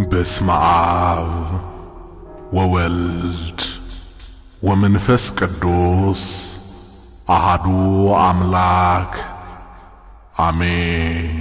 በስመ አብ ወወልድ ወመንፈስ ቅዱስ አሃዱ አምላክ አሜን።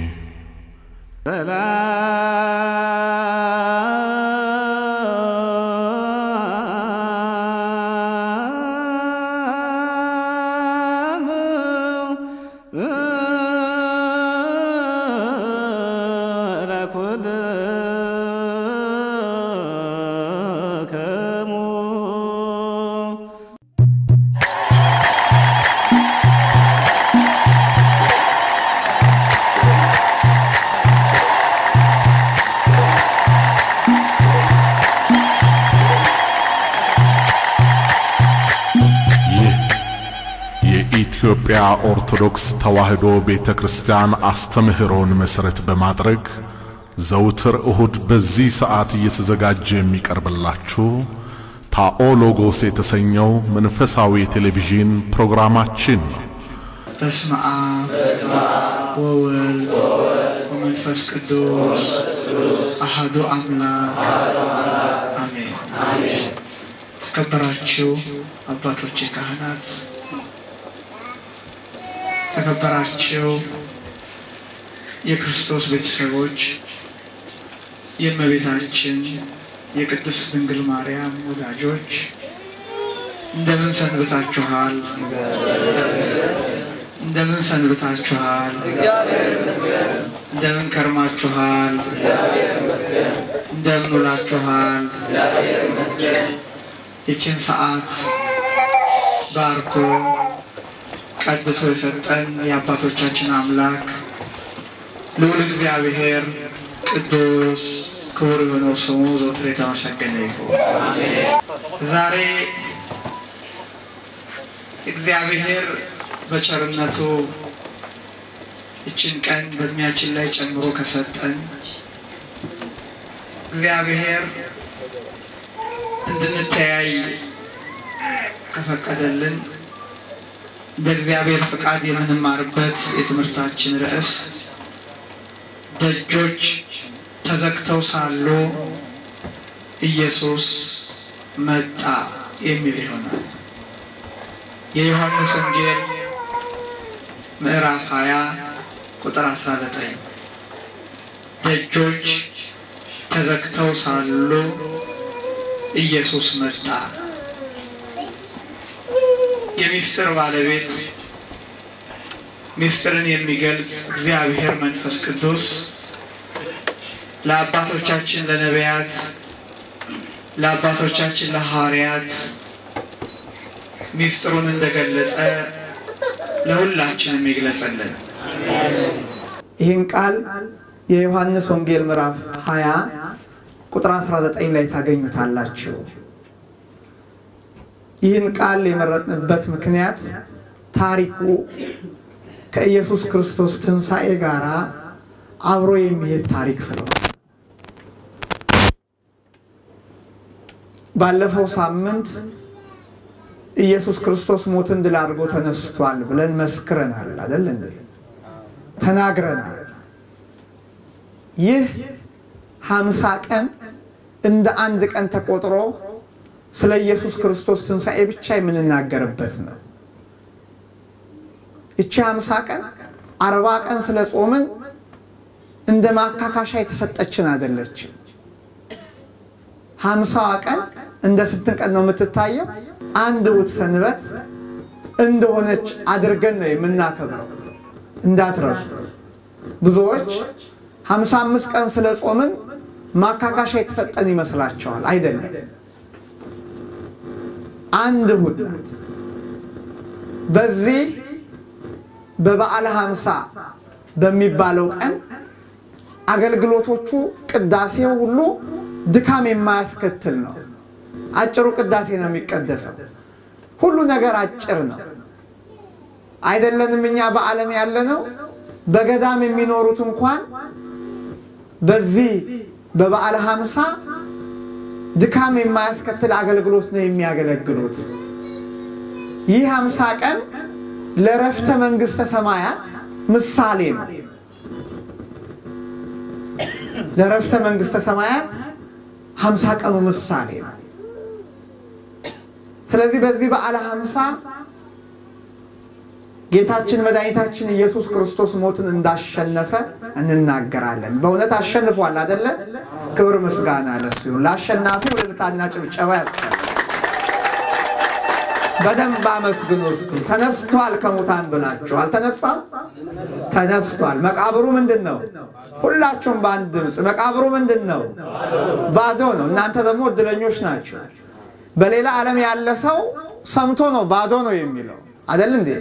ይህ የኢትዮጵያ ኦርቶዶክስ ተዋሕዶ ቤተ ክርስቲያን አስተምህሮን መሠረት በማድረግ ዘውትር እሁድ በዚህ ሰዓት እየተዘጋጀ የሚቀርብላችሁ ታኦሎጎስ የተሰኘው መንፈሳዊ የቴሌቪዥን ፕሮግራማችን ነው። በስመ አብ ወወልድ ወመንፈስ ቅዱስ አሐዱ አምላክ አሜን። ተከበራችሁ አባቶቼ ካህናት፣ ተከበራችሁ የክርስቶስ ቤተሰቦች፣ የእመቤታችን የቅድስት ድንግል ማርያም ወዳጆች እንደምን ሰንብታችኋል? እንደምን ሰንብታችኋል? እንደምን ከርማችኋል? እንደምን ውላችኋል? ይችን ሰዓት ባርኮ ቀድሶ የሰጠን የአባቶቻችን አምላክ ልዑል እግዚአብሔር ቅዱስ ክቡር የሆነው ስሙ ዘወትር የተመሰገነ ይሁን። ዛሬ እግዚአብሔር በቸርነቱ ይችን ቀን በእድሜያችን ላይ ጨምሮ ከሰጠን እግዚአብሔር እንድንተያይ ከፈቀደልን እንደ እግዚአብሔር ፍቃድ የምንማርበት የትምህርታችን ርዕስ ደጆች ተዘግተው ሳሉ ኢየሱስ መጣ የሚል ይሆናል። የዮሐንስ ወንጌል ምዕራፍ 20 ቁጥር 19 ደጆች ተዘግተው ሳሉ ኢየሱስ መጣ። የሚስጥር ባለቤት ሚስጥርን የሚገልጽ እግዚአብሔር መንፈስ ቅዱስ ለአባቶቻችን ለነቢያት፣ ለአባቶቻችን ለሐዋርያት ሚስጥሩን እንደገለጸ ለሁላችንም ይግለጸልን። ይህን ቃል የዮሐንስ ወንጌል ምዕራፍ 20 ቁጥር 19 ላይ ታገኙታላችሁ። ይህን ቃል የመረጥንበት ምክንያት ታሪኩ ከኢየሱስ ክርስቶስ ትንሣኤ ጋር አብሮ የሚሄድ ታሪክ ስለሆነ ባለፈው ሳምንት ኢየሱስ ክርስቶስ ሞትን ድል አድርጎ ተነስቷል ብለን መስክረናል አይደል እንዴ? ተናግረናል። ይህ ሀምሳ ቀን እንደ አንድ ቀን ተቆጥሮ ስለ ኢየሱስ ክርስቶስ ትንሣኤ ብቻ የምንናገርበት ነው። ይቺ ሀምሳ ቀን አርባ ቀን ስለ ጾምን እንደ ማካካሻ የተሰጠችን አይደለችም። ሀምሳዋ ቀን እንደ ስንት ቀን ነው የምትታየው? አንድ እሑድ ሰንበት እንደሆነች አድርገን ነው የምናከብረው። እንዳትረሱ። ብዙዎች ሀምሳ አምስት ቀን ስለ ጾምን ማካካሻ የተሰጠን ይመስላቸዋል። አይደለም። አንድ እሑድ ናት። በዚህ በበዓለ ሀምሳ በሚባለው ቀን አገልግሎቶቹ ቅዳሴው ሁሉ ድካም የማያስከትል ነው። አጭሩ ቅዳሴ ነው የሚቀደሰው። ሁሉ ነገር አጭር ነው። አይደለንም እኛ በዓለም ያለነው በገዳም የሚኖሩት እንኳን በዚህ በበዓለ ሀምሳ ድካም የማያስከትል አገልግሎት ነው የሚያገለግሉት። ይህ ሀምሳ ቀን ለረፍተ መንግሥተ ሰማያት ምሳሌ ነው። ለረፍተ መንግሥተ ሰማያት ሀምሳ ቀኑ ምሳሌ ነው። ስለዚህ በዚህ በዓለ ሀምሳ ጌታችን መድኃኒታችን ኢየሱስ ክርስቶስ ሞትን እንዳሸነፈ እንናገራለን። በእውነት አሸንፏል አደለ? ክብር ምስጋና ለሱ ይሁን። ለአሸናፊው እልልታና ጭብጨባ ያስፈልጋል። በደንብ አመስግኑ እስቲ። ተነስቷል ከሙታን ብላችሁ አልተነሳም? ተነስቷል። መቃብሩ ምንድን ነው? ሁላችሁም በአንድ ድምፅ መቃብሩ ምንድን ነው? ባዶ ነው። እናንተ ደግሞ እድለኞች ናቸው። በሌላ ዓለም ያለ ሰው ሰምቶ ነው ባዶ ነው የሚለው አደል እንዴ?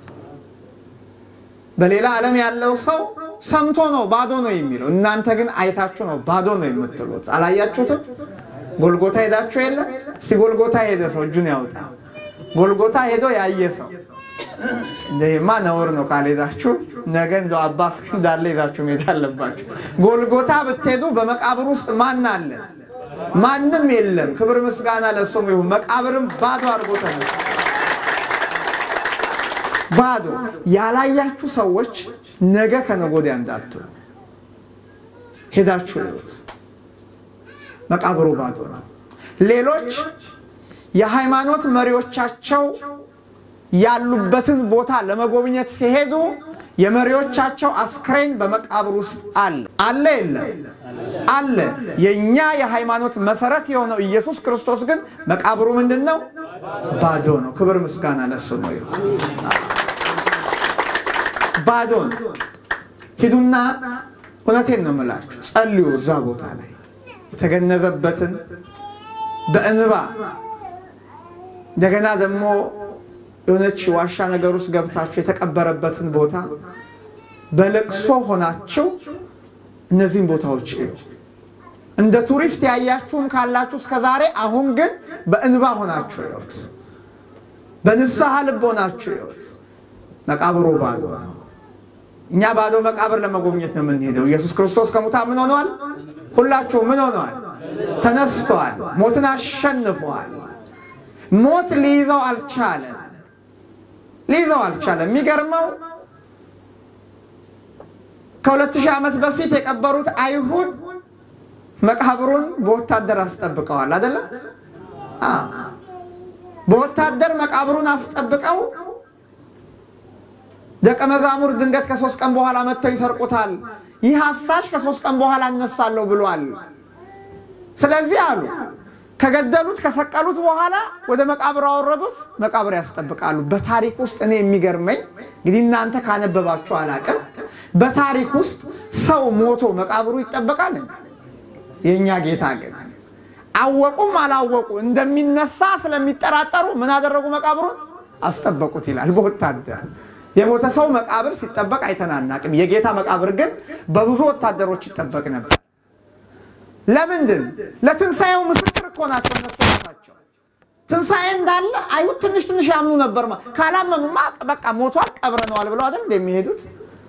በሌላ ዓለም ያለው ሰው ሰምቶ ነው ባዶ ነው የሚለው። እናንተ ግን አይታችሁ ነው ባዶ ነው የምትሉት። አላያችሁትም? ጎልጎታ ሄዳችሁ የለ? እስቲ ጎልጎታ ሄደ ሰው እጁን ያውጣ። ጎልጎታ ሄዶ ያየ ሰው እንደማ ነውር ነው። ካልሄዳችሁ ነገ እንደ አባስ እንዳለ ሄዳችሁ መሄድ አለባችሁ። ጎልጎታ ብትሄዱ በመቃብር ውስጥ ማን አለ? ማንም የለም። ክብር ምስጋና ለሱም ይሁን። መቃብርም ባዶ አድርጎ ተነሳ። ባዶ ያላያችሁ ሰዎች ነገ ከነገ ወዲያ እንዳትሉ ሄዳችሁ ይሁት። መቃብሩ ባዶ ነው። ሌሎች የሃይማኖት መሪዎቻቸው ያሉበትን ቦታ ለመጎብኘት ሲሄዱ የመሪዎቻቸው አስክሬን በመቃብር ውስጥ አለ አለ የለም አለ። የእኛ የሃይማኖት መሰረት የሆነው ኢየሱስ ክርስቶስ ግን መቃብሩ ምንድን ነው? ባዶ ነው። ክብር ምስጋና ለሱ ነው። ባዶ ነው። ሂዱና እውነቴን ነው የምላችሁ፣ ጸልዩ። እዛ ቦታ ላይ የተገነዘበትን በእንባ እንደገና ደግሞ የሆነች ዋሻ ነገር ውስጥ ገብታችሁ የተቀበረበትን ቦታ በለቅሶ ሆናችሁ እነዚህን ቦታዎች እዩ። እንደ ቱሪስት ያያችሁም ካላችሁ እስከ ዛሬ፣ አሁን ግን በእንባ ሆናችሁ ይወት፣ በንስሐ ልብ ሆናችሁ ይወት። መቃብሩ ባዶ ነው። እኛ ባዶ መቃብር ለመጎብኘት ነው የምንሄደው። ኢየሱስ ክርስቶስ ከሙታን ምን ሆነዋል? ሁላችሁ ምን ሆነዋል? ተነስቷል። ሞትን አሸንፏል። ሞት ሊይዘው አልቻለም። ሊይዘው አልቻለም። የሚገርመው ከሁለት ሺህ ዓመት በፊት የቀበሩት አይሁድ መቃብሩን በወታደር አስጠብቀዋል። አይደለም? በወታደር መቃብሩን አስጠብቀው ደቀ መዛሙር ድንገት ከሶስት ቀን በኋላ መጥተው ይሰርቁታል። ይህ አሳሽ ከሶስት ቀን በኋላ እነሳለሁ ብሏል። ስለዚህ አሉ ከገደሉት ከሰቀሉት በኋላ ወደ መቃብር አወረዱት። መቃብር ያስጠብቃሉ። በታሪክ ውስጥ እኔ የሚገርመኝ እንግዲህ እናንተ ካነበባችሁ አላቅም፣ በታሪክ ውስጥ ሰው ሞቶ መቃብሩ ይጠበቃል። የእኛ ጌታ ግን አወቁም አላወቁ እንደሚነሳ ስለሚጠራጠሩ ምን አደረጉ? መቃብሩን አስጠበቁት ይላል። በወታደር የሞተ ሰው መቃብር ሲጠበቅ አይተናናቅም። የጌታ መቃብር ግን በብዙ ወታደሮች ይጠበቅ ነበር። ለምንድን? ለትንሣኤው ምስክር እኮ ናቸው እነሱ ራሳቸው። ትንሣኤ እንዳለ አይሁድ ትንሽ ትንሽ ያምኑ ነበር። ካላመኑማ በቃ ሞቷል ቀብረነዋል ብለው አይደል እንደሚሄዱት።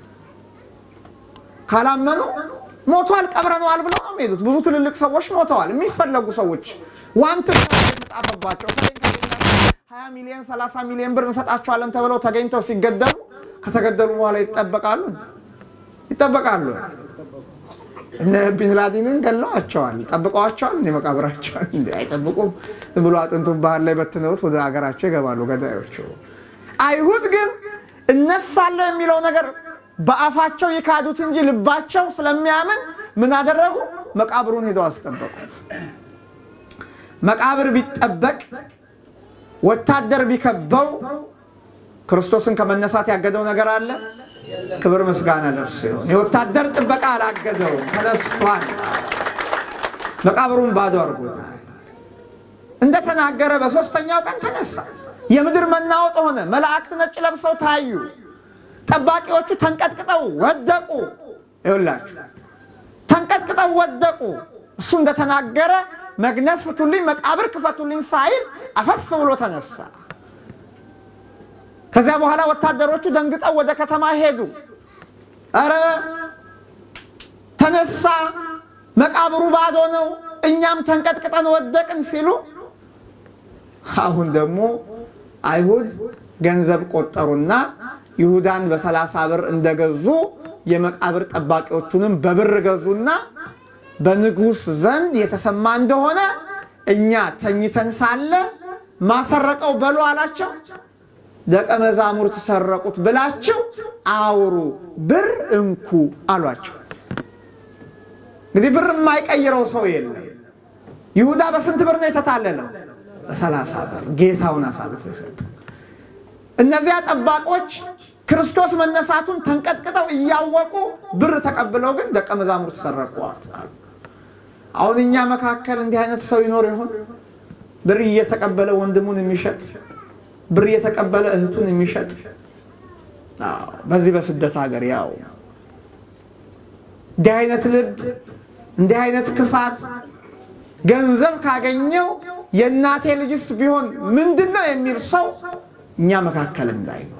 ካላመኑ ሞቷል ቀብረነዋል ብለው ነው የሚሄዱት። ብዙ ትልልቅ ሰዎች ሞተዋል። የሚፈለጉ ሰዎች ዋንት የተጻፈባቸው ሀያ ሚሊዮን ሰላሳ ሚሊዮን ብር እንሰጣቸዋለን ተብለው ተገኝተው ሲገደሉ ከተገደሉ በኋላ ይጠበቃሉ ይጠበቃሉ። እነ ቢንላዲንን ገለዋቸዋል። ጠብቀዋቸዋል። እንደ መቃብራቸዋል እንደ አይጠብቁም ብሎ አጥንቱን ባህር ላይ በትነውት ወደ ሀገራቸው ይገባሉ ገዳዮቹ። አይሁድ ግን እነሳለሁ የሚለው ነገር በአፋቸው ይካዱት እንጂ ልባቸው ስለሚያምን ምን አደረጉ? መቃብሩን ሄደው አስጠበቁት። መቃብር ቢጠበቅ ወታደር ቢከበው ክርስቶስን ከመነሳት ያገደው ነገር አለ? ክብር ምስጋና ለእርሱ ይሁን። የወታደር ጥበቃ አላገደውም፣ ተነስቷል። መቃብሩን ባዶ አድርጎታል። እንደተናገረ በሦስተኛው ቀን ተነሳ። የምድር መናወጥ ሆነ። መላእክት ነጭ ለብሰው ታዩ። ጠባቂዎቹ ተንቀጥቅጠው ወደቁ። ይኸውላችሁ ተንቀጥቅጠው ወደቁ። እሱ እንደተናገረ መግነዝ ፍቱልኝ፣ መቃብር ክፈቱልኝ ሳይል አፈፍ ብሎ ተነሳ። ከዚያ በኋላ ወታደሮቹ ደንግጠው ወደ ከተማ ሄዱ። ኧረ ተነሳ፣ መቃብሩ ባዶ ነው፣ እኛም ተንቀጥቅጠን ወደቅን ሲሉ አሁን ደግሞ አይሁድ ገንዘብ ቆጠሩና ይሁዳን በሰላሳ ብር እንደገዙ የመቃብር ጠባቂዎቹንም በብር ገዙና በንጉሥ ዘንድ የተሰማ እንደሆነ እኛ ተኝተን ሳለ ማሰረቀው በሉ አላቸው። ደቀ መዛሙርት ሰረቁት ብላችሁ አውሩ፣ ብር እንኩ አሏቸው። እንግዲህ ብር የማይቀይረው ሰው የለም። ይሁዳ በስንት ብር ነው የተታለለው? በሰላሳ ብር ጌታውን አሳልፎ የሰጠው። እነዚያ ጠባቆች ክርስቶስ መነሳቱን ተንቀጥቅጠው እያወቁ ብር ተቀብለው ግን ደቀ መዛሙርት ሰረቁ። አሁን እኛ መካከል እንዲህ አይነት ሰው ይኖር ይሆን? ብር እየተቀበለ ወንድሙን የሚሸጥ ብር እየተቀበለ እህቱን የሚሸጥ በዚህ በስደት ሀገር ያው እንዲህ አይነት ልብ እንዲህ አይነት ክፋት ገንዘብ ካገኘው የእናቴ ልጅስ ቢሆን ምንድን ነው የሚል ሰው እኛ መካከል እንዳይኖር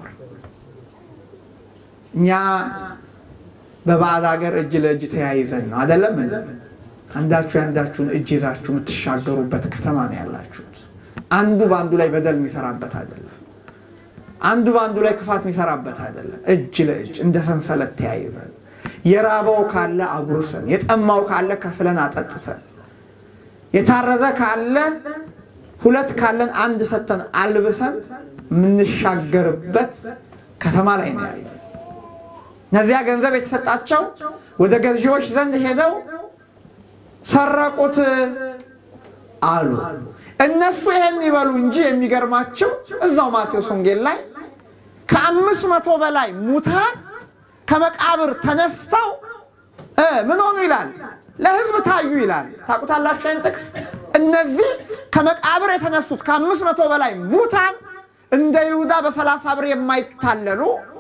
እኛ በባዕድ ሀገር እጅ ለእጅ ተያይዘን ነው አደለም? አንዳችሁ የአንዳችሁን እጅ ይዛችሁ የምትሻገሩበት ከተማ ነው ያላችሁት። አንዱ በአንዱ ላይ በደል የሚሰራበት አይደለም። አንዱ በአንዱ ላይ ክፋት የሚሰራበት አይደለም። እጅ ለእጅ እንደ ሰንሰለት ተያይዘን የራበው ካለ አጉርሰን፣ የጠማው ካለ ከፍለን አጠጥተን፣ የታረዘ ካለ ሁለት ካለን አንድ ሰተን አልብሰን የምንሻገርበት ከተማ ላይ ነው ያለ። እነዚያ ገንዘብ የተሰጣቸው ወደ ገዢዎች ዘንድ ሄደው ሰረቁት አሉ። እነሱ ይሄን ይበሉ እንጂ የሚገርማቸው እዛው ማቴዎስ ወንጌል ላይ ከአምስት መቶ በላይ ሙታን ከመቃብር ተነስተው ምን ሆኑ ይላል፣ ለሕዝብ ታዩ ይላል። ታውቁታላችሁ ይህን ጥቅስ። እነዚህ ከመቃብር የተነሱት ከአምስት መቶ በላይ ሙታን እንደ ይሁዳ በሰላሳ ብር የማይታለሉ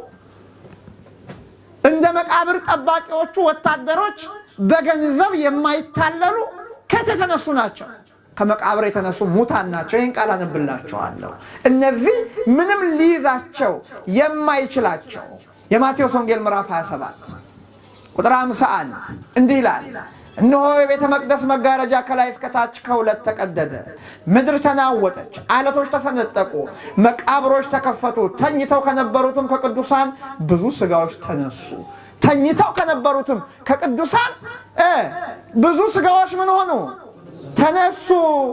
እንደ መቃብር ጠባቂዎቹ ወታደሮች በገንዘብ የማይታለሉ ከት የተነሱ ናቸው። ከመቃብር የተነሱ ሙታን ናቸው። ይህን ቃል አነብላቸዋለሁ። እነዚህ ምንም ሊይዛቸው የማይችላቸው የማቴዎስ ወንጌል ምዕራፍ 27 ቁጥር 51 እንዲህ ይላል፣ እነሆ የቤተ መቅደስ መጋረጃ ከላይ እስከታች ከሁለት ተቀደደ፣ ምድር ተናወጠች፣ አለቶች ተሰነጠቁ፣ መቃብሮች ተከፈቱ፣ ተኝተው ከነበሩትም ከቅዱሳን ብዙ ሥጋዎች ተነሱ። ተኝተው ከነበሩትም ከቅዱሳን ብዙ ሥጋዎች ምን ሆኑ? ተነሱ።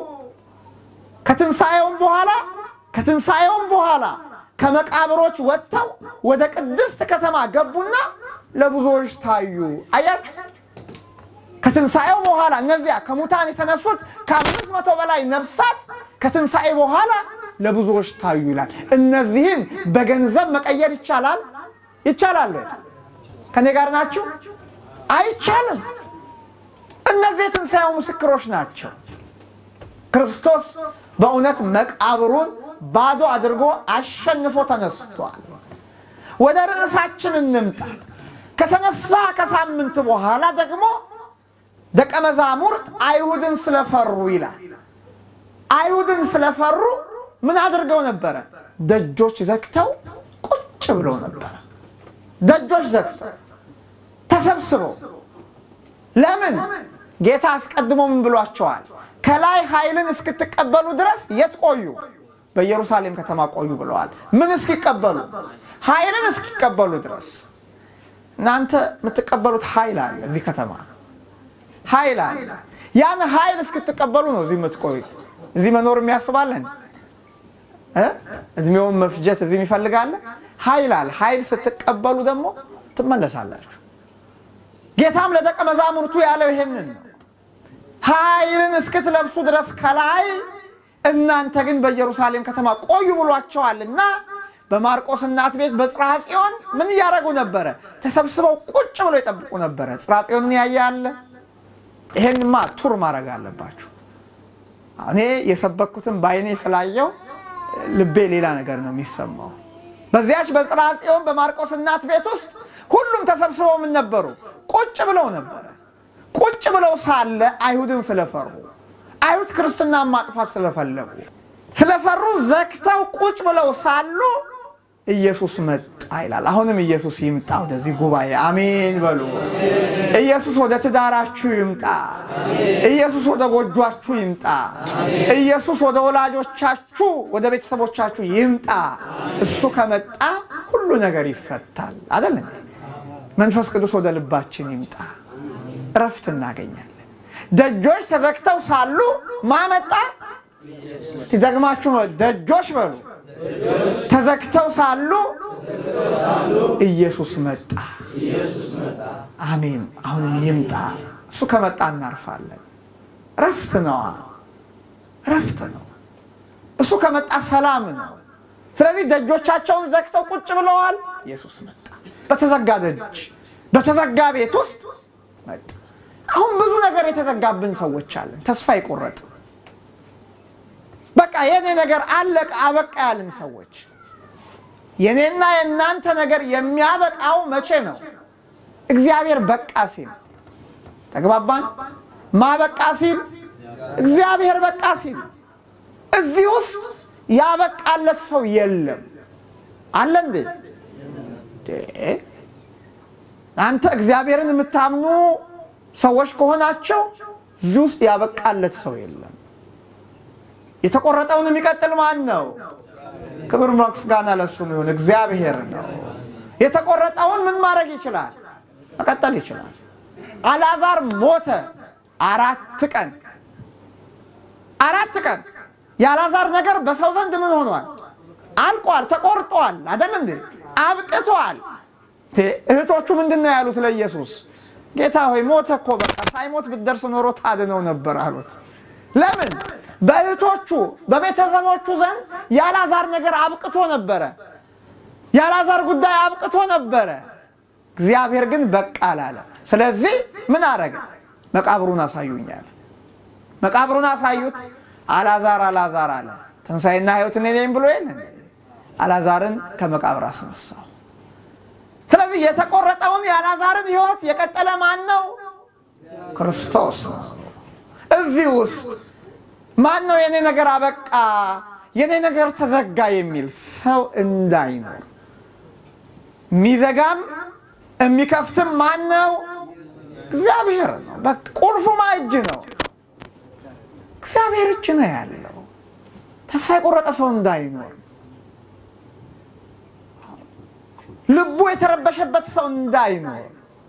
ከትንሣኤውም በኋላ ከትንሣኤውም በኋላ ከመቃብሮች ወጥተው ወደ ቅድስት ከተማ ገቡና ለብዙዎች ታዩ። አያችሁ፣ ከትንሣኤው በኋላ እነዚያ ከሙታን የተነሱት ከአምስት መቶ በላይ ነፍሳት ከትንሣኤ በኋላ ለብዙዎች ታዩ ይላል። እነዚህን በገንዘብ መቀየር ይቻላል? ይቻላል? ከኔ ጋር ናችሁ? አይቻልም። እነዚህ የትንሣኤው ምስክሮች ናቸው። ክርስቶስ በእውነት መቃብሩን ባዶ አድርጎ አሸንፎ ተነስቷል። ወደ ርዕሳችን እንምጣ። ከተነሳ ከሳምንት በኋላ ደግሞ ደቀ መዛሙርት አይሁድን ስለፈሩ ይላል። አይሁድን ስለፈሩ ምን አድርገው ነበረ? ደጆች ዘግተው ቁጭ ብለው ነበረ። ደጆች ዘግተው ተሰብስበው ለምን? ጌታ አስቀድሞ ምን ብሏቸዋል? ከላይ ኃይልን እስክትቀበሉ ድረስ የት ቆዩ? በኢየሩሳሌም ከተማ ቆዩ ብለዋል። ምን እስኪቀበሉ? ኃይልን እስኪቀበሉ ድረስ። እናንተ የምትቀበሉት ኃይል አለ እዚህ ከተማ ኃይል አለ። ያን ኃይል እስክትቀበሉ ነው እዚህ የምትቆዩት። እዚህ መኖር የሚያስባለን እድሜውን መፍጀት እዚህ የሚፈልጋለ ኃይል አለ። ኃይል ስትቀበሉ ደግሞ ትመለሳላችሁ። ጌታም ለደቀ መዛሙርቱ ያለው ይሄንን ነው። ኃይልን እስክትለብሱ ድረስ ከላይ እናንተ ግን በኢየሩሳሌም ከተማ ቆዩ ብሏቸዋልና በማርቆስ እናት ቤት በጽርሐ ጽዮን ምን እያደረጉ ነበረ? ተሰብስበው ቁጭ ብለው ይጠብቁ ነበረ። ጽርሐ ጽዮንን ያየ አለ? ይሄንማ ቱር ማድረግ አለባችሁ። እኔ የሰበኩትን በዓይኔ ስላየው ልቤ ሌላ ነገር ነው የሚሰማው። በዚያች በጽርሐ ጽዮን በማርቆስ እናት ቤት ውስጥ ሁሉም ተሰብስበው ምን ነበሩ? ቁጭ ብለው ነበረ። ቁጭ ብለው ሳለ አይሁድን ስለፈሩ አይሁድ ክርስትናን ማጥፋት ስለፈለጉ ስለፈሩ ዘግተው ቁጭ ብለው ሳሉ ኢየሱስ መጣ ይላል። አሁንም ኢየሱስ ይምጣ ወደዚህ ጉባኤ፣ አሜን በሉ። ኢየሱስ ወደ ትዳራችሁ ይምጣ። ኢየሱስ ወደ ጎጇችሁ ይምጣ። ኢየሱስ ወደ ወላጆቻችሁ፣ ወደ ቤተሰቦቻችሁ ይምጣ። እሱ ከመጣ ሁሉ ነገር ይፈታል። አይደለም? መንፈስ ቅዱስ ወደ ልባችን ይምጣ፣ እረፍት እናገኛለን። ደጆች ተዘግተው ሳሉ ማመጣ እስቲ ደግማችሁ ነው ደጆች በሉ ተዘግተው ሳሉ ኢየሱስ መጣ። አሜን። አሁንም ይምጣ። እሱ ከመጣ እናርፋለን። ረፍት ነዋ፣ ረፍት ነው። እሱ ከመጣ ሰላም ነው። ስለዚህ ደጆቻቸውን ዘግተው ቁጭ ብለዋል። ኢየሱስ መጣ። በተዘጋ ደጅ በተዘጋ ቤት ውስጥ መጣ። አሁን ብዙ ነገር የተዘጋብን ሰዎች አለን። ተስፋ ይቆረጥ በቃ የኔ ነገር አለቀ አበቃ ያልን ሰዎች የኔና የእናንተ ነገር የሚያበቃው መቼ ነው? እግዚአብሔር በቃ ሲል ተግባባን። ማበቃ ሲል እግዚአብሔር በቃ ሲል እዚህ ውስጥ ያበቃለት ሰው የለም አለ እንዴ? አንተ እግዚአብሔርን የምታምኑ ሰዎች ከሆናቸው እዚህ ውስጥ ያበቃለት ሰው የለም። የተቆረጠውን የሚቀጥል ማን ነው? ክብር ምስጋና ለእሱ ይሁን፣ እግዚአብሔር ነው። የተቆረጠውን ምን ማድረግ ይችላል? መቀጠል ይችላል። አልዓዛር ሞተ። አራት ቀን አራት ቀን የአልዓዛር ነገር በሰው ዘንድ ምን ሆኗል? አልቋል፣ ተቆርጧል። አይደል እንዴ? አብቅቷል። እህቶቹ ምንድን ነው ያሉት ለኢየሱስ? ጌታ ሆይ ሞተ እኮ በቃ ሳይሞት ብትደርስ ኖሮ ታድነው ነበር አሉት። ለምን? በእህቶቹ በቤተሰቦቹ ዘንድ የአልዓዛር ነገር አብቅቶ ነበረ። የአልዓዛር ጉዳይ አብቅቶ ነበረ። እግዚአብሔር ግን በቃ አላለ። ስለዚህ ምን አረገ? መቃብሩን አሳዩኛል። መቃብሩን አሳዩት። አልዓዛር አልዓዛር አለ። ትንሣኤና ሕይወት እኔ ነኝ ብሎ የለ አልዓዛርን ከመቃብር አስነሳው። ስለዚህ የተቆረጠውን የአልዓዛርን ሕይወት የቀጠለ ማን ነው? ክርስቶስ ነው። እዚህ ውስጥ ማን ነው የኔ ነገር አበቃ፣ የኔ ነገር ተዘጋ የሚል ሰው እንዳይኖር የሚዘጋም የሚከፍትም ማን ነው? እግዚአብሔር ነው። በቃ ቁልፉ ማ እጅ ነው? እግዚአብሔር እጅ ነው ያለው። ተስፋ የቆረጠ ሰው እንዳይኖር፣ ልቡ የተረበሸበት ሰው እንዳይኖር፣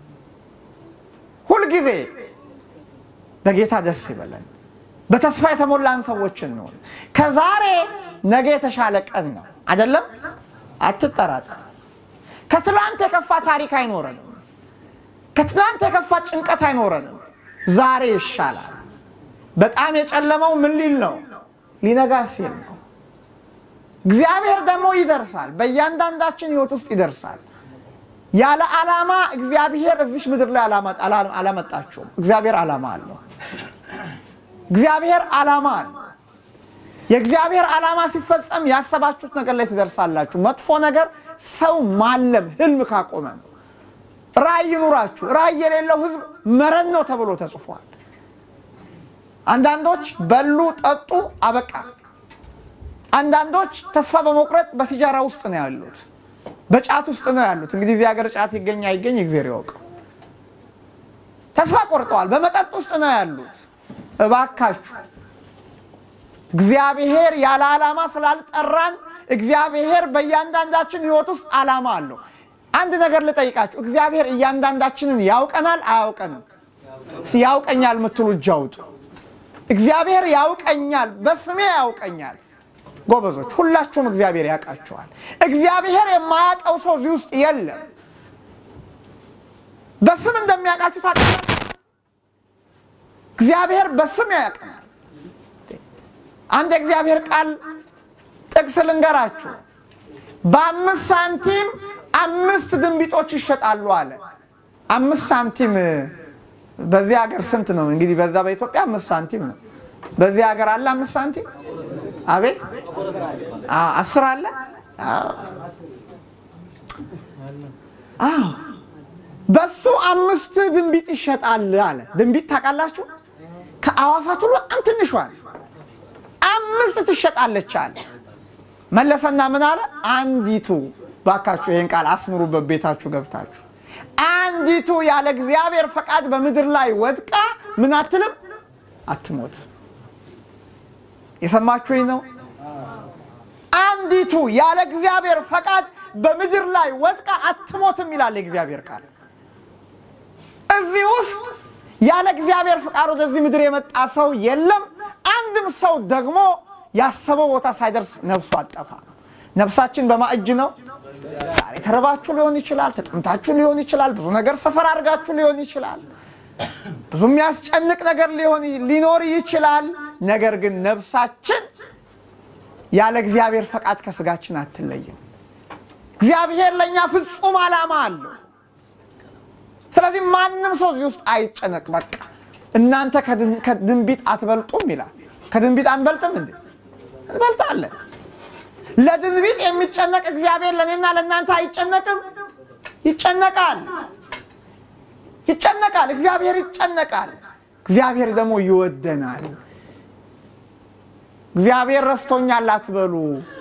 ሁልጊዜ በጌታ ደስ ይበለን። በተስፋ የተሞላን ሰዎች እንሆን። ከዛሬ ነገ የተሻለ ቀን ነው አይደለም? አትጠራጠር። ከትላንት የከፋ ታሪክ አይኖረንም። ከትላንት የከፋ ጭንቀት አይኖረንም። ዛሬ ይሻላል። በጣም የጨለመው ምን ሊል ነው? ሊነጋ ሲል ነው። እግዚአብሔር ደግሞ ይደርሳል። በእያንዳንዳችን ሕይወት ውስጥ ይደርሳል። ያለ ዓላማ እግዚአብሔር እዚች ምድር ላይ አላመጣችሁም። እግዚአብሔር ዓላማ አለው። እግዚአብሔር ዓላማ አለው። የእግዚአብሔር ዓላማ ሲፈጸም ያሰባችሁት ነገር ላይ ትደርሳላችሁ። መጥፎ ነገር ሰው ማለም ህልም ካቆመ ነው። ራእይ ይኑራችሁ። ራእይ የሌለው ህዝብ መረን ነው ተብሎ ተጽፏል። አንዳንዶች በሉ፣ ጠጡ፣ አበቃ። አንዳንዶች ተስፋ በመቁረጥ በሲጃራ ውስጥ ነው ያሉት፣ በጫት ውስጥ ነው ያሉት። እንግዲህ እዚህ ሀገር ጫት ይገኝ አይገኝ እግዚአብሔር ያውቀው። ተስፋ ቆርጠዋል። በመጠጥ ውስጥ ነው ያሉት። እባካችሁ እግዚአብሔር ያለ ዓላማ ስላልጠራን እግዚአብሔር በእያንዳንዳችን ህይወት ውስጥ ዓላማ አለው። አንድ ነገር ልጠይቃችሁ፣ እግዚአብሔር እያንዳንዳችንን ያውቀናል አያውቀንም? ያውቀኛል የምትሉ እጅ አውጡ። እግዚአብሔር ያውቀኛል፣ በስሜ ያውቀኛል። ጎበዞች፣ ሁላችሁም እግዚአብሔር ያውቃችኋል። እግዚአብሔር የማያውቀው ሰው እዚህ ውስጥ የለም። በስም እንደሚያውቃችሁ ታውቃላችሁ። እግዚአብሔር በስም ያውቀናል። አንድ የእግዚአብሔር ቃል ጥቅስ ልንገራችሁ። በአምስት ሳንቲም አምስት ድንቢጦች ይሸጣሉ አለ። አምስት ሳንቲም በዚህ ሀገር ስንት ነው? እንግዲህ በዛ በኢትዮጵያ አምስት ሳንቲም ነው። በዚህ ሀገር አለ አምስት ሳንቲም? አቤት አስር አለ። አዎ በሱ አምስት ድንቢጥ ይሸጣል አለ። ድንቢጥ ታውቃላችሁ? ከአዋፋት ሁሉ በጣም ትንሿል አምስት ትሸጣለች አለ። መለሰና ምን አለ? አንዲቱ ባካችሁ ይህን ቃል አስምሩበት ቤታችሁ ገብታችሁ። አንዲቱ ያለ እግዚአብሔር ፈቃድ በምድር ላይ ወድቃ ምን አትልም? አትሞት። የሰማችሁኝ ነው? አንዲቱ ያለ እግዚአብሔር ፈቃድ በምድር ላይ ወድቃ አትሞትም ይላል የእግዚአብሔር ቃል። እዚህ ውስጥ ያለ እግዚአብሔር ፍቃድ ወደዚህ ምድር የመጣ ሰው የለም። አንድም ሰው ደግሞ ያሰበው ቦታ ሳይደርስ ነፍሱ አጠፋ። ነፍሳችን በማእጅ ነው። ዛሬ ተረባችሁ ሊሆን ይችላል፣ ተጠምታችሁ ሊሆን ይችላል፣ ብዙ ነገር ሰፈር አድርጋችሁ ሊሆን ይችላል፣ ብዙ የሚያስጨንቅ ነገር ሊሆን ሊኖር ይችላል። ነገር ግን ነፍሳችን ያለ እግዚአብሔር ፈቃድ ከስጋችን አትለይም። እግዚአብሔር ለእኛ ፍጹም ዓላማ አለው። ስለዚህ ማንም ሰው እዚህ ውስጥ አይጨነቅ። በቃ እናንተ ከድንቢጥ አትበልጡም ይላል። ከድንቢጥ አንበልጥም እንዴ? እንበልጣለን። ለድንቢጥ የሚጨነቅ እግዚአብሔር ለእኔና ለእናንተ አይጨነቅም? ይጨነቃል፣ ይጨነቃል። እግዚአብሔር ይጨነቃል። እግዚአብሔር ደግሞ ይወደናል። እግዚአብሔር ረስቶኛል አትበሉ።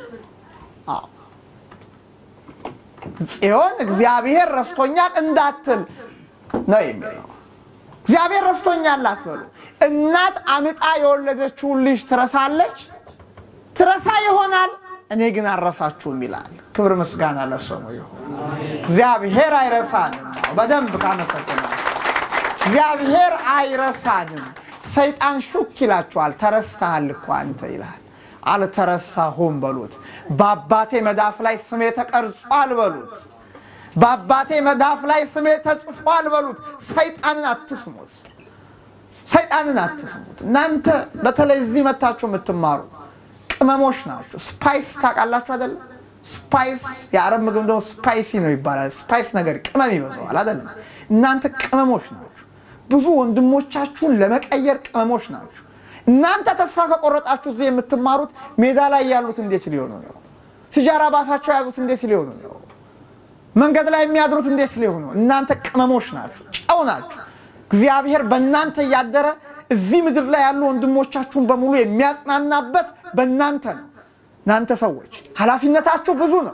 ጽዮን እግዚአብሔር ረስቶኛል እንዳትል ነው የሚለው። እግዚአብሔር ረስቶኛል አትበሉ። እናት አምጣ የወለደችውን ልጅ ትረሳለች? ትረሳ ይሆናል፣ እኔ ግን አልረሳችሁም ይላል። ክብር ምስጋና ለስሙ ይሁን። እግዚአብሔር አይረሳንም። በደንብ ካመሰግናል። እግዚአብሔር አይረሳንም። ሰይጣን ሹክ ይላችኋል። ተረስተሃል እኮ አንተ ይላል። አልተረሳሁም በሉት። በአባቴ መዳፍ ላይ ስሜ ተቀርጿል በሉት። በአባቴ መዳፍ ላይ ስሜ ተጽፏል በሉት። ሰይጣንን አትስሙት። ሰይጣንን አትስሙት። እናንተ በተለይ እዚህ መታችሁ የምትማሩ ቅመሞች ናቸው። ስፓይስ ታውቃላችሁ አይደለም? ስፓይስ የአረብ ምግብ ደግሞ ስፓይሲ ነው ይባላል። ስፓይስ ነገር ቅመም ይበዛዋል አይደለም? እናንተ ቅመሞች ናቸው። ብዙ ወንድሞቻችሁን ለመቀየር ቅመሞች ናቸው። እናንተ ተስፋ ከቆረጣችሁ እዚህ የምትማሩት ሜዳ ላይ ያሉት እንዴት ሊሆኑ ነው? ሲጃራ ባፋቸው የያዙት እንዴት ሊሆኑ ነው? መንገድ ላይ የሚያድሩት እንዴት ሊሆኑ? እናንተ ቅመሞች ናችሁ፣ ጨው ናችሁ። እግዚአብሔር በእናንተ እያደረ እዚህ ምድር ላይ ያሉ ወንድሞቻችሁን በሙሉ የሚያጽናናበት በእናንተ ነው። እናንተ ሰዎች ኃላፊነታችሁ ብዙ ነው።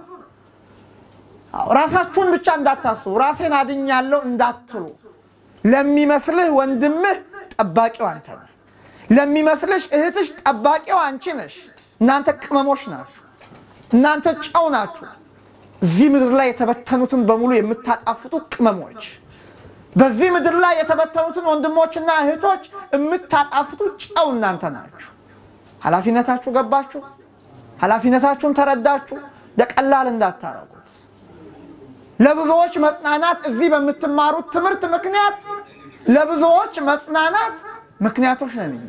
ራሳችሁን ብቻ እንዳታስቡ፣ ራሴን አድኛለሁ እንዳትሉ። ለሚመስልህ ወንድምህ ጠባቂው አንተ ነህ። ለሚመስልሽ እህትሽ ጠባቂው አንቺ ነሽ። እናንተ ቅመሞች ናችሁ። እናንተ ጨው ናችሁ። እዚህ ምድር ላይ የተበተኑትን በሙሉ የምታጣፍጡ ቅመሞች፣ በዚህ ምድር ላይ የተበተኑትን ወንድሞችና እህቶች የምታጣፍጡ ጨው እናንተ ናችሁ። ኃላፊነታችሁ ገባችሁ? ኃላፊነታችሁን ተረዳችሁ? ለቀላል እንዳታረጉት። ለብዙዎች መጽናናት እዚህ በምትማሩት ትምህርት ምክንያት ለብዙዎች መጽናናት ምክንያቶች ነን እኛ።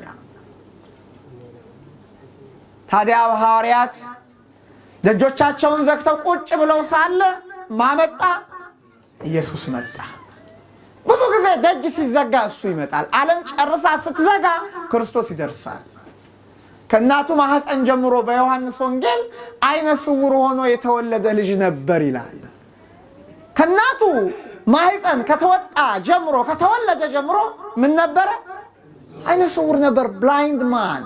ታዲያ ሐዋርያት ደጆቻቸውን ዘግተው ቁጭ ብለው ሳለ ማመጣ ኢየሱስ መጣ። ብዙ ጊዜ ደጅ ሲዘጋ እሱ ይመጣል። ዓለም ጨርሳ ስትዘጋ ክርስቶስ ይደርሳል። ከእናቱ ማኅፀን ጀምሮ በዮሐንስ ወንጌል አይነ ስውር ሆኖ የተወለደ ልጅ ነበር ይላል። ከእናቱ ማኅፀን ከተወጣ ጀምሮ ከተወለደ ጀምሮ ምን ነበረ? አይነ ስውር ነበር። ብላይንድ ማን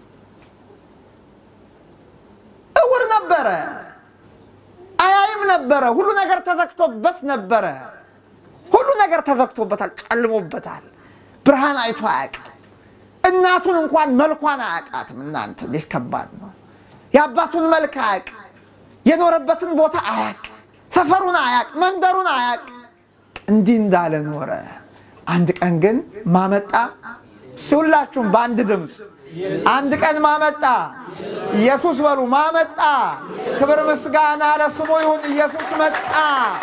እውር ነበረ። አያይም ነበረ። ሁሉ ነገር ተዘግቶበት ነበረ። ሁሉ ነገር ተዘግቶበታል፣ ጨልሞበታል። ብርሃን አይቶ አያውቅም። እናቱን እንኳን መልኳን አያውቃትም። እናንተ እንዴት ከባድ ነው! የአባቱን መልክ አያውቅ፣ የኖረበትን ቦታ አያውቅ፣ ሰፈሩን አያውቅ፣ መንደሩን አያውቅ። እንዲህ እንዳለ ኖረ። አንድ ቀን ግን ማመጣ ሁላችሁም በአንድ ድምፅ አንድ ቀን ማመጣ ኢየሱስ በሉ። ማመጣ ክብር ምስጋና ለስሙ ይሁን። ኢየሱስ መጣ።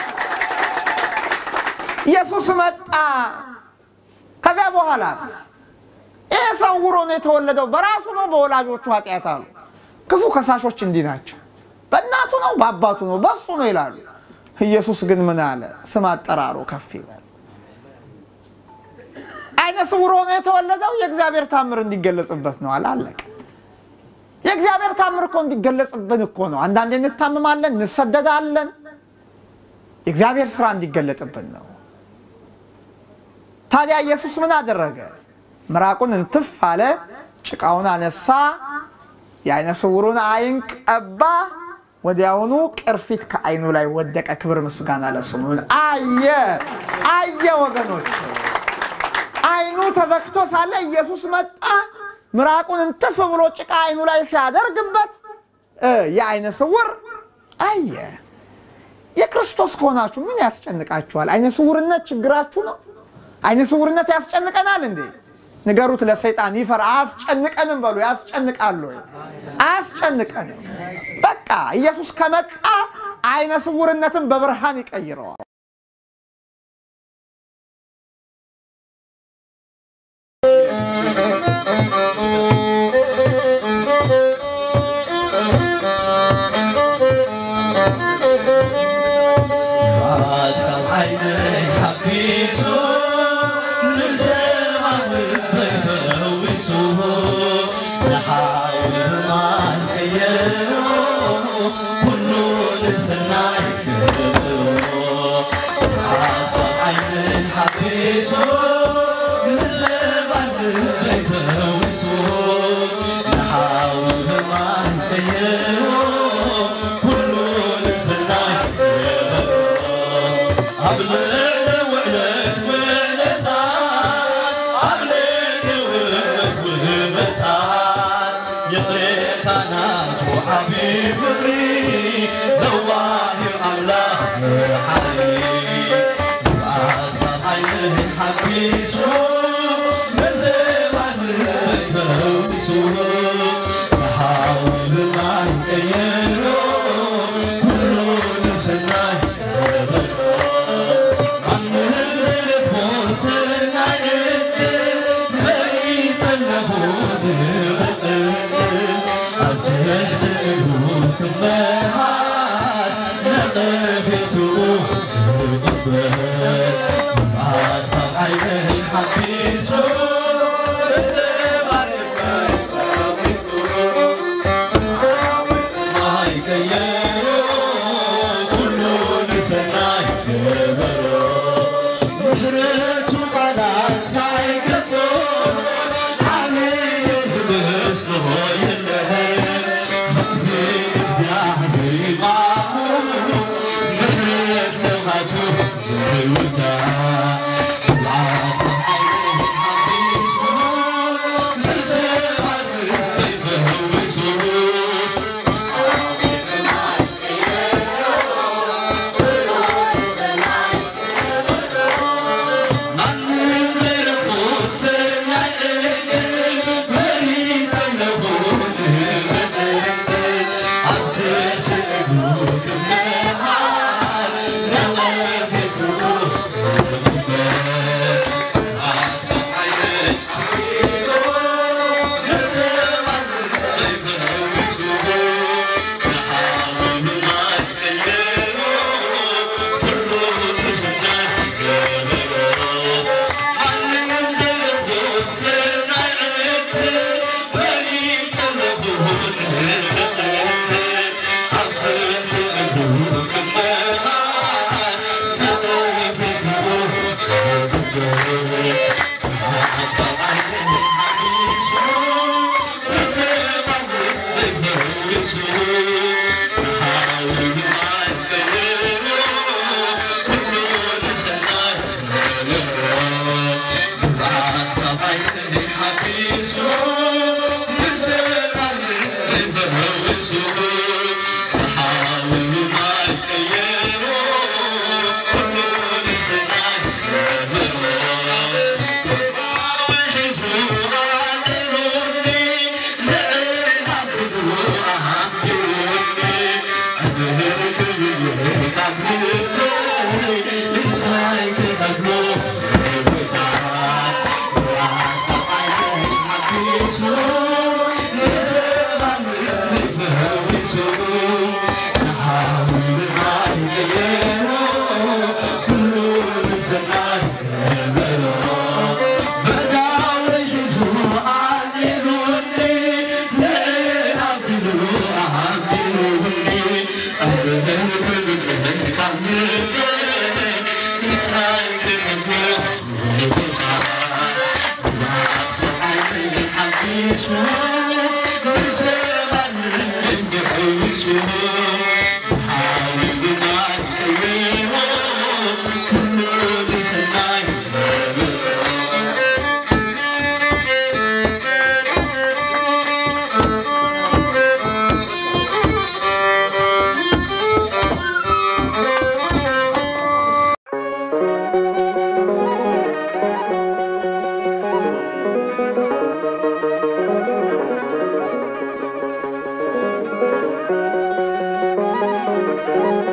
ኢየሱስ መጣ። ከዚያ በኋላስ ይህ ሰው ዕውር ሆኖ የተወለደው በራሱ ነው በወላጆቹ ኃጢአት አሉ። ክፉ ከሳሾች እንዲህ ናቸው። በእናቱ ነው በአባቱ ነው በሱ ነው ይላሉ። ኢየሱስ ግን ምን አለ? ስም አጠራሩ ከፍ ይበል። አይነ ስውር ሆኖ የተወለደው የእግዚአብሔር ታምር እንዲገለጽበት ነው። አላለቀ። የእግዚአብሔር ታምር እኮ እንዲገለጽብን እኮ ነው። አንዳንዴ እንታምማለን፣ እንሰደዳለን። የእግዚአብሔር ስራ እንዲገለጽብን ነው። ታዲያ ኢየሱስ ምን አደረገ? ምራቁን እንትፍ አለ፣ ጭቃውን አነሳ፣ የአይነ ስውሩን አይን ቀባ። ወዲያውኑ ቅርፊት ከአይኑ ላይ ወደቀ። ክብር ምስጋና ለስሙ ይሁን። አየ አየ ወገኖች አይኑ ተዘግቶ ሳለ ኢየሱስ መጣ። ምራቁን እንትፍ ብሎ ጭቃ አይኑ ላይ ሲያደርግበት የአይነ ስውር አየ። የክርስቶስ ከሆናችሁ ምን ያስጨንቃችኋል? አይነ ስውርነት ችግራችሁ ነው? አይነ ስውርነት ያስጨንቀናል እንዴ? ንገሩት ለሰይጣን ይፈር። አያስጨንቀንም በሉ። ያስጨንቃሉ ወይ? አያስጨንቀንም። በቃ ኢየሱስ ከመጣ አይነ ስውርነትን በብርሃን ይቀይረዋል። ነው።